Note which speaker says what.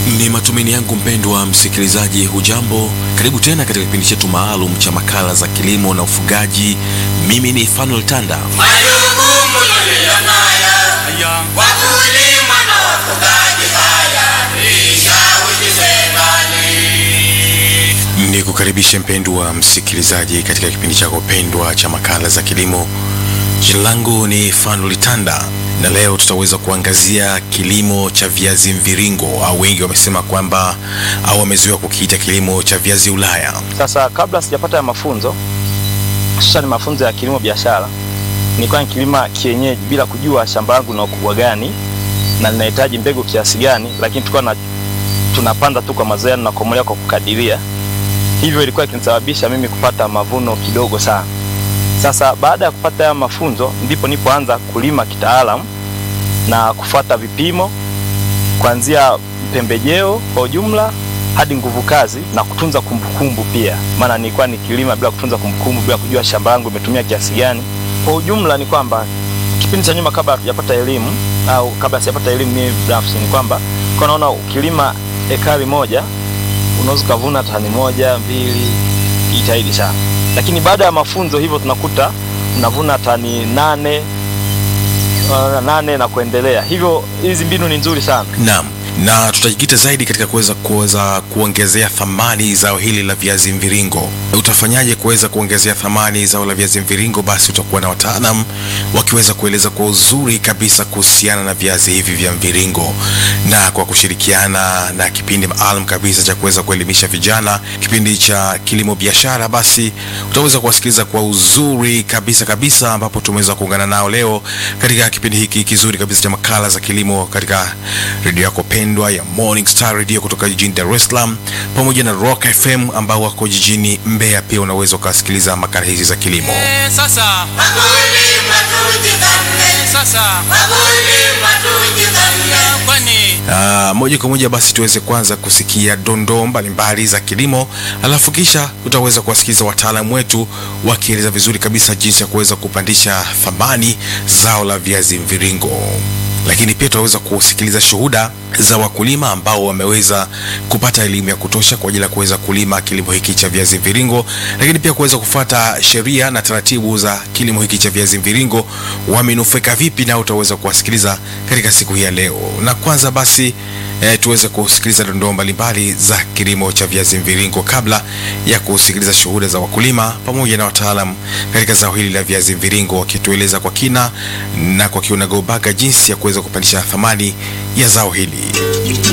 Speaker 1: Ni matumaini yangu mpendwa msikilizaji, hujambo? Karibu tena katika kipindi chetu maalum cha makala za kilimo na ufugaji. Mimi ni Fanuel Tanda.
Speaker 2: Majukumu tuliyonayo wakulima na wafugaji, haya tuishawishi serikali.
Speaker 1: Ni kukaribishe mpendwa msikilizaji katika kipindi chako pendwa cha makala za kilimo. Jina langu ni Fanuel Tanda na leo tutaweza kuangazia kilimo cha viazi mviringo au wengi wamesema kwamba au wamezoea kukiita kilimo cha viazi Ulaya.
Speaker 3: Sasa kabla sijapata ya mafunzo hususani mafunzo ya kilimo biashara, nilikuwa nikilima kienyeji bila kujua shamba langu na ukubwa gani na linahitaji mbegu kiasi gani, lakini tulikuwa na tunapanda tu kwa mazoea na kukomolewa kwa kukadiria, hivyo ilikuwa ikinisababisha mimi kupata mavuno kidogo sana. Sasa baada ya kupata haya mafunzo, ndipo nipoanza kulima kitaalamu na kufuata vipimo kuanzia pembejeo kwa ujumla hadi nguvu kazi na kutunza kumbukumbu pia, maana nilikuwa nikilima bila kutunza kumbukumbu, bila kujua shamba langu imetumia kiasi gani. Kwa ujumla ni kwamba kipindi cha nyuma, kabla hatujapata elimu au kabla sijapata elimu mimi binafsi, ni kwamba kwa naona ukilima ekari moja unaweza ukavuna tani moja mbili, jitahidi sana, lakini baada ya mafunzo hivyo tunakuta unavuna tani nane uh, nane na kuendelea. Hivyo hizi mbinu ni nzuri sana.
Speaker 1: Naam, na tutajikita zaidi katika kuweza kuweza kuongezea thamani zao hili la viazi mviringo. Utafanyaje kuweza kuongezea thamani zao la viazi mviringo? Basi utakuwa na wataalam wakiweza kueleza kwa uzuri kabisa kuhusiana na viazi hivi vya mviringo, na kwa kushirikiana na kipindi maalum kabisa cha kuweza kuelimisha vijana, kipindi cha kilimo biashara, basi utaweza kuwasikiliza kwa uzuri kabisa kabisa, ambapo tumeweza kuungana nao leo katika kipindi hiki kizuri kabisa cha makala za kilimo katika redio yako pendwa ya Morning Star Radio kutoka jijini Dar es Salaam pamoja na Rock FM ambao wako jijini Mbeya. Pia unaweza ukasikiliza makala hizi za kilimo.
Speaker 4: Eh, sasa
Speaker 2: Wakulima tujithamini,
Speaker 4: sasa
Speaker 2: wakulima tujithamini.
Speaker 4: kwani
Speaker 1: Ah, moja kwa moja basi tuweze kwanza kusikia dondoo mbalimbali za kilimo, alafu kisha utaweza kuwasikiliza wataalamu wetu wakieleza vizuri kabisa jinsi ya kuweza kupandisha thamani zao la viazi mviringo. Lakini pia tutaweza kusikiliza shuhuda za wakulima ambao wameweza kupata elimu ya kutosha kwa ajili ya kuweza kulima kilimo hiki cha viazi mviringo, lakini pia kuweza kufuata sheria na taratibu za kilimo hiki cha viazi mviringo, wamenufaika vipi, na utaweza kuwasikiliza katika siku hii ya leo. Na kwanza basi eh, tuweze kusikiliza dondoo mbalimbali za kilimo cha viazi mviringo kabla ya kusikiliza shuhuda za wakulima pamoja na wataalam katika zao hili la viazi mviringo wakitueleza kwa kina na kwa kiunagaubaga jinsi ya kuweza kupandisha thamani ya zao hili.